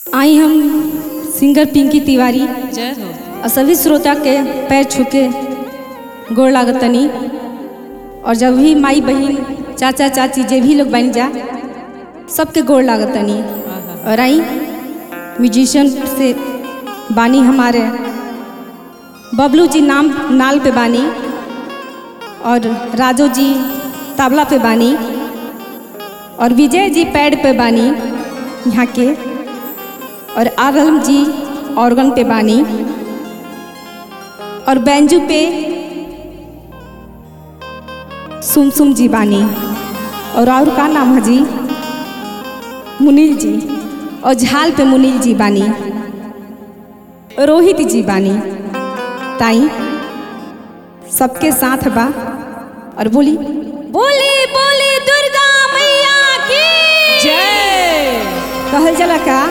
आई हम सिंगर पिंकी तिवारी जय हो और सभी श्रोता के पैर छू के गोड़ लागतनी और जब भी माई बहन चाचा चाची जे भी लोग बन जा सबके गोड़ लागतनी और आई म्यूजिशियन से बानी हमारे बबलू जी नाम नाल पे बानी और राजू जी तबला पे बानी और विजय जी पैड पे बानी यहाँ के और आरम जी ऑर्गन पे बानी और बैंजू पे सुम सुम जी बानी और और का नाम है जी मुनील जी और झाल पे मुनील जी बानी रोहित जी बानी ताई सबके साथ बा और बोली बोली बोली दुर्गा मैया की जय कहल जाला का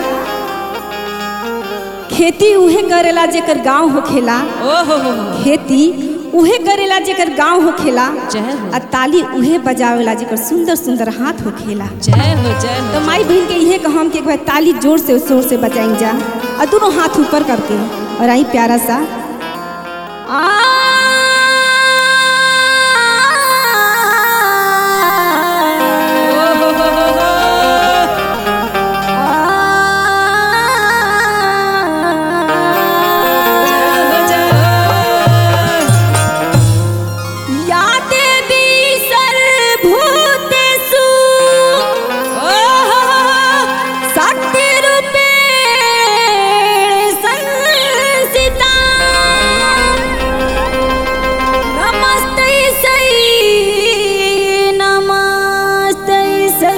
खेती उहे करेला जेकर गांव होखेला ओ हो हो हो खेती उहे करेला जेकर गांव होखेला जय हो आ ताली उहे बजावेला जेकर सुंदर सुंदर हाथ होखेला जय हो जय हो तो माई बहन के इहे कहम कि एक बार ताली जोर से जोर से बजाई जा और दोनों हाथ ऊपर करके और आई प्यारा सा आ ओ हो हो हो हो जय हो जय हो या देवी सर्वभूतेषु ओ हो हो हो शक्तिरूपेण संस्थिता नमस्ते सै नमस्ते सै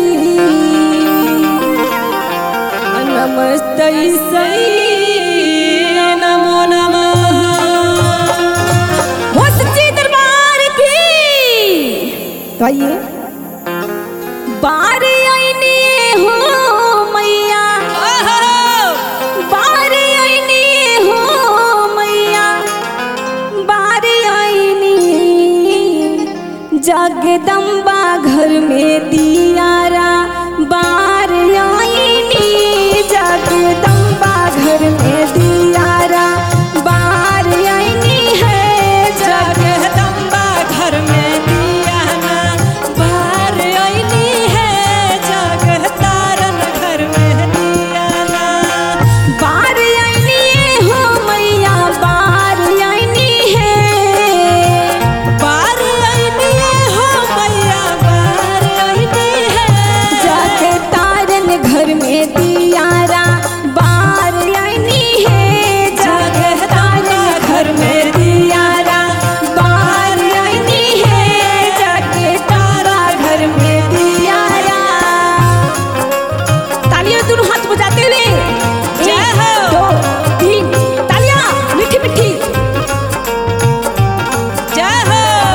नमस्ते सै नमो नमः हो सच्चे दरबार की तो आइए बार आईने हो मैया ओ हो हो बार आईने हो मैया बार आईनी जगदम्बा घर में दियारा बार आईनी जगदम्बा घर में दियारा बार आईनी है जग जगदम्बा घर में दिया ना बाहर आईनी है जग तारन घर में दिया ना बार आईनी हो मैया बार आईनी है बाहर आईनी हो मैया बाहर आईनी है जाके तारन घर में दियारा बार आईनी है जाके तारन घर में दियारा बार आईनी है जाके तारा घर में दियारा तालियां दोनों हाथ बजाते हुए जय एक, हो। दो तीन तालियां मीठी मीठी जय हो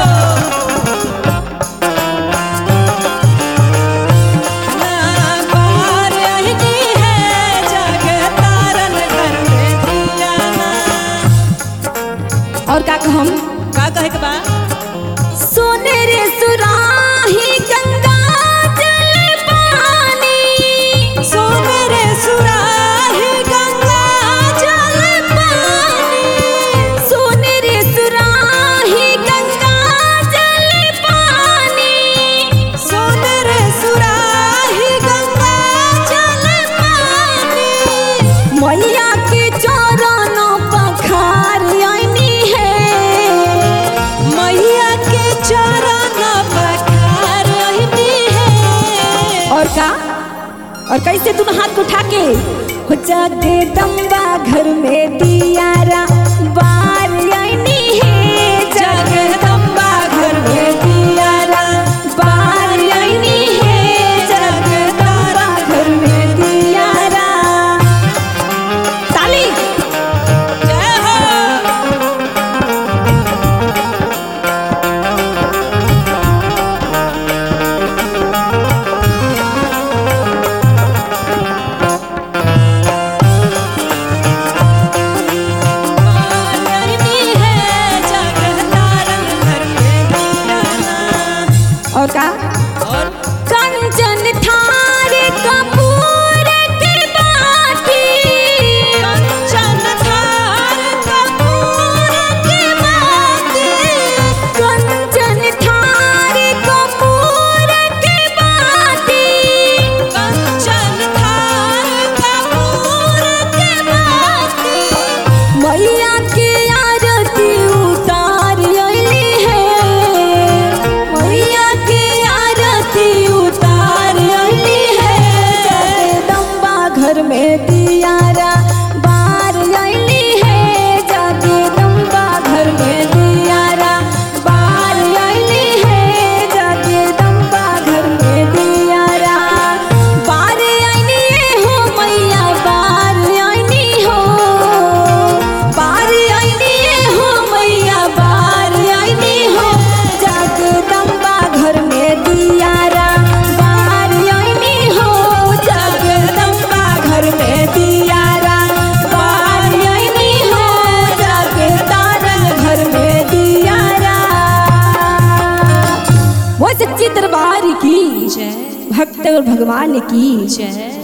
बाहर आईनी है जग तारन घर में दिया ना और का कहम का कहे के बा सोने रे सुराही गंगा जल पानी सोने रे सुराही गंगा जल पानी सोने रे सुराही गंगा जल पानी सोने रे सुराही गंगा जल पानी मैया के चरणों पखार आईनी है मैया के चरण पखार आईनी है और का और कैसे तुम हाथ उठा के हो जाके दम्बा घर में दियारा बार आईनी है जगदम्बा घर में दियारा बार आईनी है जगदम्बा घर में दियारा ताली जय हो बार में दियारा बार आईली है जगदम्बा घर में दियारा बार आईली है जगदम्बा घर में दियारा बार आईली हो मैया बार आईली हो बार आईली हो मैया बार आईली हो जगदम्बा घर में दियारा बार आईली हो जगदम्बा घर में दियारा बार आईली हो जगदारन घर में दियारा वो सच्ची दरबार की जय भक्त और भगवान की जय